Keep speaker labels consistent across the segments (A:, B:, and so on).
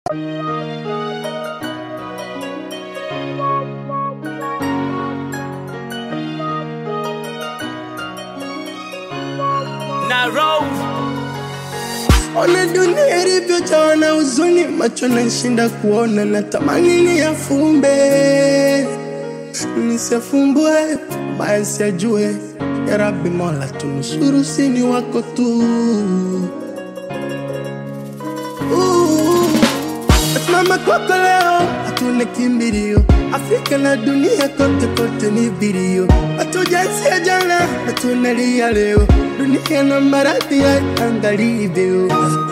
A: na roll
B: Ona dunia ilivyojawa na huzuni, macho nashinda kuona, natamani niyafumbe nisiyafumbue, baya siyajue. Ya Rabbi Mola, tunusuru, sini wako tu. Uh, Nasimama kwako leo, hatuna kimbilio. Afrika na dunia kote kote ni vilio, hatujaanzia jana na tunalia leo. Dunia na maradhi ya angalivyo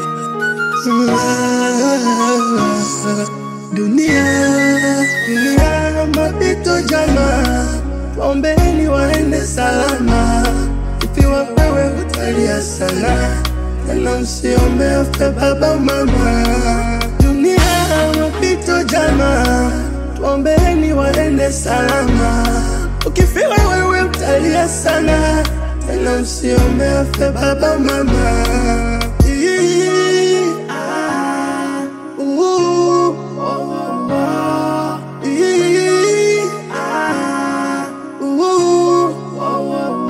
B: dunia dunia mapito jama, waombeni waende salama. Ikiwa wewe utalia sana, tena usiombe afe baba mama. Dunia mapito jama, tuombeni waende salama. Ukifiwa wewe utalia sana, tena usiombe afe baba mama. Ii, ah, uh, oh, oh, oh. Ii, ah, uh, oh, oh, oh.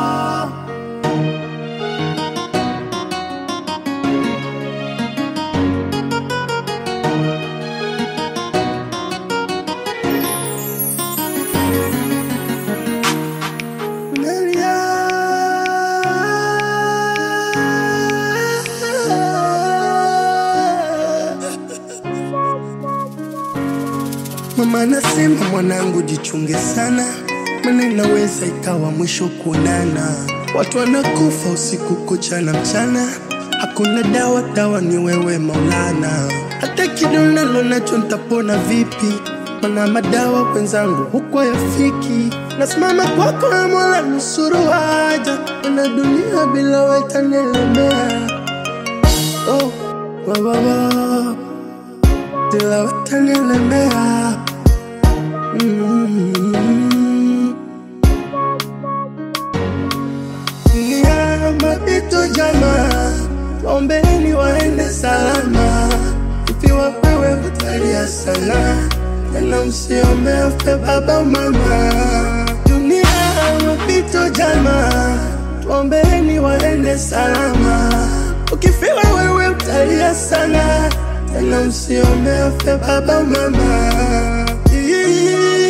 B: Nalia. Mama anasema mwanangu, jichunge sana, maana inaweza ikawa mwisho kuonana. Watu wanakufa usiku kucha na mchana, hakuna dawa, dawa ni wewe Maulana. Hata kidonda nacho nitapona vipi? Mana madawa wenzangu huko yafiki. Nasimama kwako na Mola, nusuru haja, na dunia bila wewe itanielemea. Oh, wa, wa, wa. Bila wewe itanielemea. Mm. Dunia mapito jama, waombeni waende salama. Ikiwa wewe utalia sana, tena usiombe afe baba mama. Dunia mapito jama, tuombeni waende salama. Ukifiwa wewe utalia sana, tena usiombe afe baba mama. Ii,